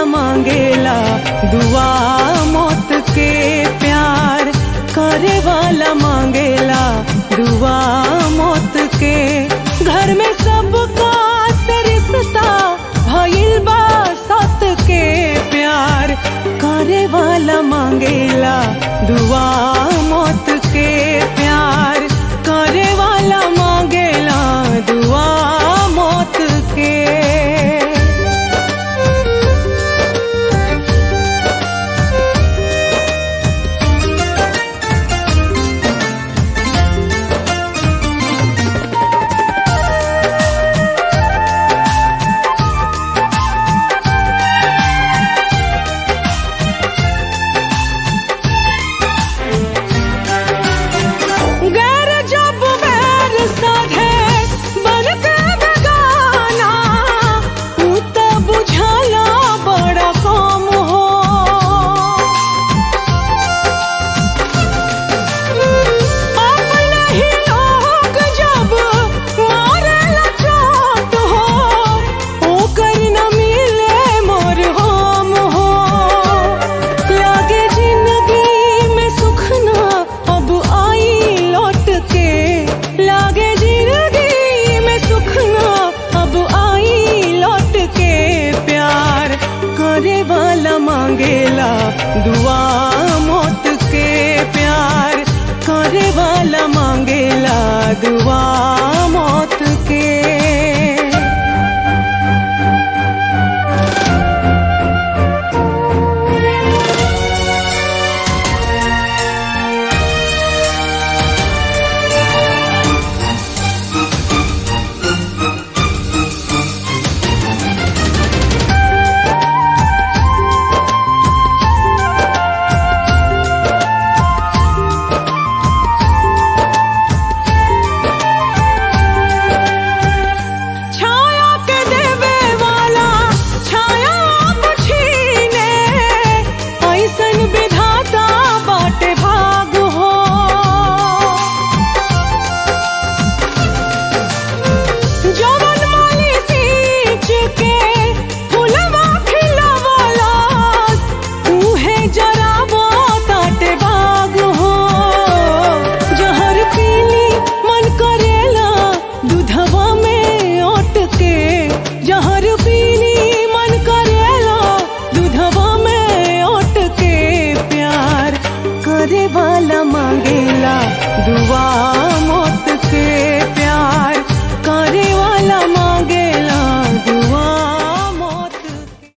वाला मांगेला दुआ मौत के प्यार करे वाला मांगेला दुआ मौत के घर में सबका से रिश्ता भइल बा सत के प्यार करे वाला मांगेला दुआ मौत के प्यार करे वाला मांगेला दुआ मौत के गैर जब बैर साधे बन के बेगाना तू तो बुझाला बड़ा कम हो अपने ही लोग जब मारेला चोट हो ओकर न मिले मोर हम हो लागे जिंदगी में सुख ना अब आई लौट के लागे जिंदगी में सुख ना अब आई लौट के प्यार करे वाला मांगेला दुआ मौत के प्यार करे वाला मांगेला दुआ मौत के छाया के देवे वाला छाया अब छीने ऐसन विधाता बाटे भाग हो जवन माली सींच के फुलवा खिलवाला उहे जरावो ताटे भाग हो जहर पीली मन करेला दूधवा में ओट के जहर पीली मन करेला दूधवा में ओट के प्यार करे वाला मांगेला दुआ मौत के